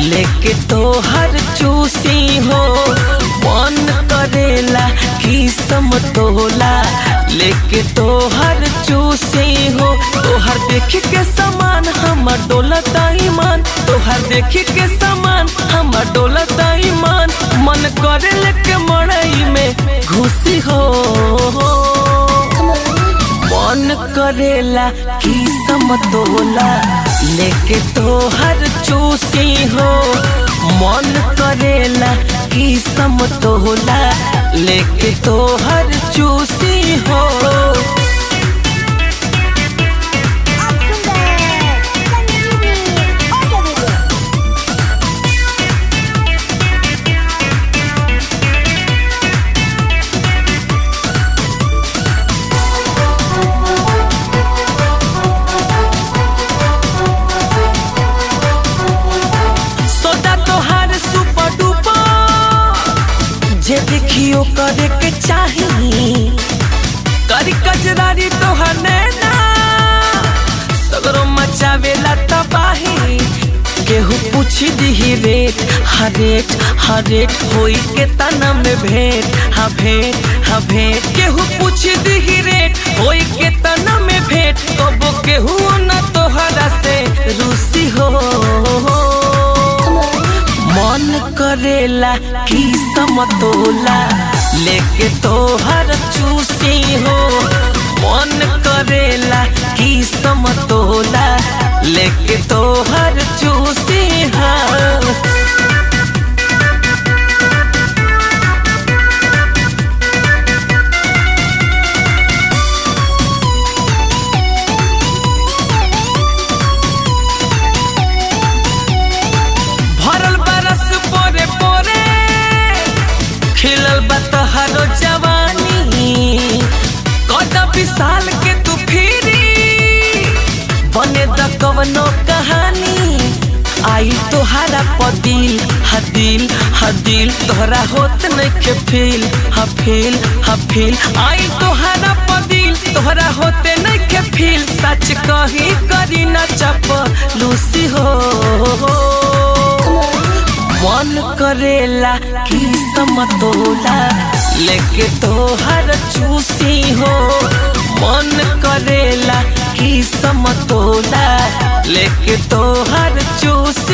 लेके तो हर चूसी हो मन करेला की समतोला लेके तो हर चूसी हो तोहर देख के समान हमर डोलता ईमान तोहर देख के समान हमर डोलता ईमान मन करे लेके मड़ई में घुसी हो मन करेला की समतोला लेके तो हर चूसी हो मन करेला की समतोला लेके तो हर चूसी हो आप सुन रहे हैं संजीवनी ऑडियो वीडियो सोदा तोहार सुपर डुपर जे देखियो करे के चाही करी कजरारी तोहर नैना सगरो मचावेला तबाही केहू पूछी दिही रेट हर रेट हर रेट होई के तना में भेंट हाँ भेंट हाँ भेंट केहू पूछी दिही रेट होई के तना में भेंट कबो केहू न तोहरा से रूसी हो मन करेला की समतोला लेके तोहर चूसी हो मन करेला की समतोला लेके तोहर चूसी हो भरल बरस पोरे पोरे खिलल बा तोहरो जवानी कद विशाल के तू फिरी बने द कवनो कहानी आई तोहरा पदिल हदिल हदिल तोहरा होत नइखे फील हा फील हा फील आई तोहरा पदिल तोहरा होते नइखे फील सच कही करी न चप लूसी हो मन करेला की समतोला लेके तोहर चूसी हो मन करेला की समतोला लेके तोहर चूसी